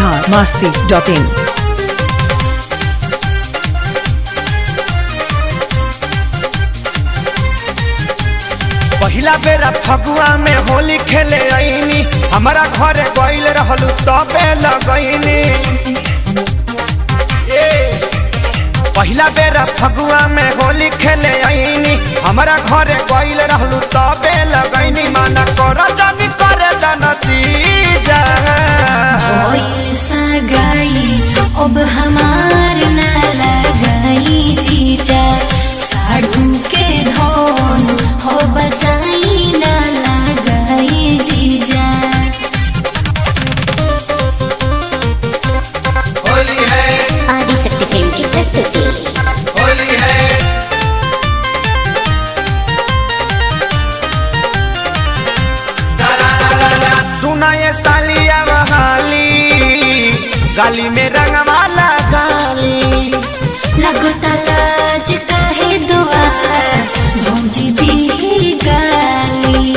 Bihar Masti dot in पहिला बेरा फगुआ में होली खेले आईनी हमारा घरे गईल रहलू तबे लगईनी ए पहिला बेरा फगुआ में होली खेले आईनी हमारा घरे गईल रहलू तबे लगईनी माना कर जानी करे नतीजा होइल सगाई अब हमार ना लगाई जीजा साढ़ू के धोन हो बचाई ना लगाई जीजा होली है आदिशक्ति फिल्म की प्रस्तुति होली है सारा रा रा सुना ये सालिया बहाली गाली में रंगवाला गाली लगो तलाज काहे दुआ भौजी दी गाली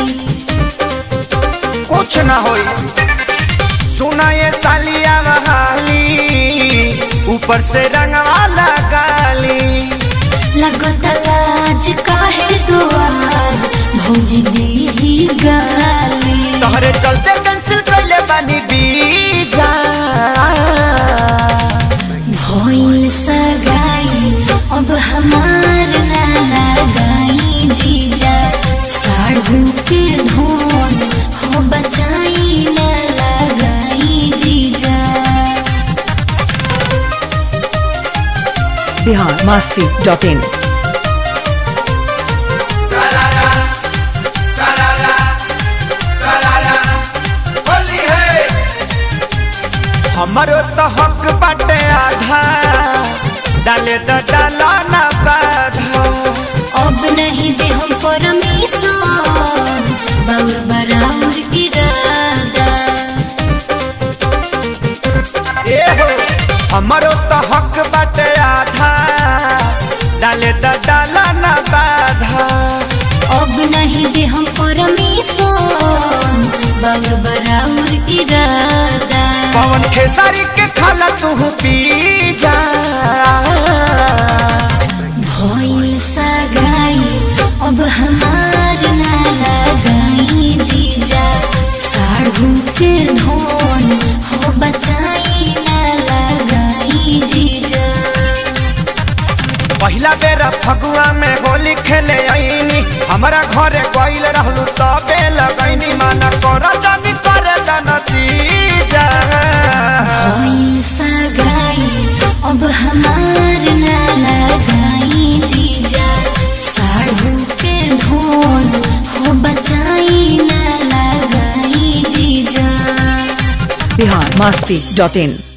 कुछ ना होई सुना ये सालिया बहाली ऊपर से रंगवाला गाली लगो तलाज काहे दुआ भौजी दी गाली तोहरे चलते कैंसिल कैले बानी बीजा भइल सगाई अब हमार ना लगाई जीजा साढ़ू के धोन हो बचाई ना लगाई जीजा बिहार मास्ती डॉट इन सारा रा सारा रा सारा रा होली है हमारो तो हक बाटे आधा डाले तो डाला ना बाधा अब नहीं दे हम परमेश्वर बाउर बराबर इरादा ए हो हमारो तो हक बाटे आधा डाले तो डाला ना बाधा अब नहीं दे हम परमेश्वर बाउर बराबर इरादा पवन खेसारी के खाला तू पी जा भइल सगाई अब हमार ना लगाई जीजा साढ़ू के धोन हो बचाई ना लगाई जीजा पहिला बेरा फगुआ में होली खेले आईनी हमारा घरे गईल रहलू तबे लगैनी माना कर जानी करे नतीजा भइल सगाई अब हमार ना लगाई जीजा साढ़ू के धोन हो बचाई ना लगाई जीजा बिहार मास्ती डॉट इन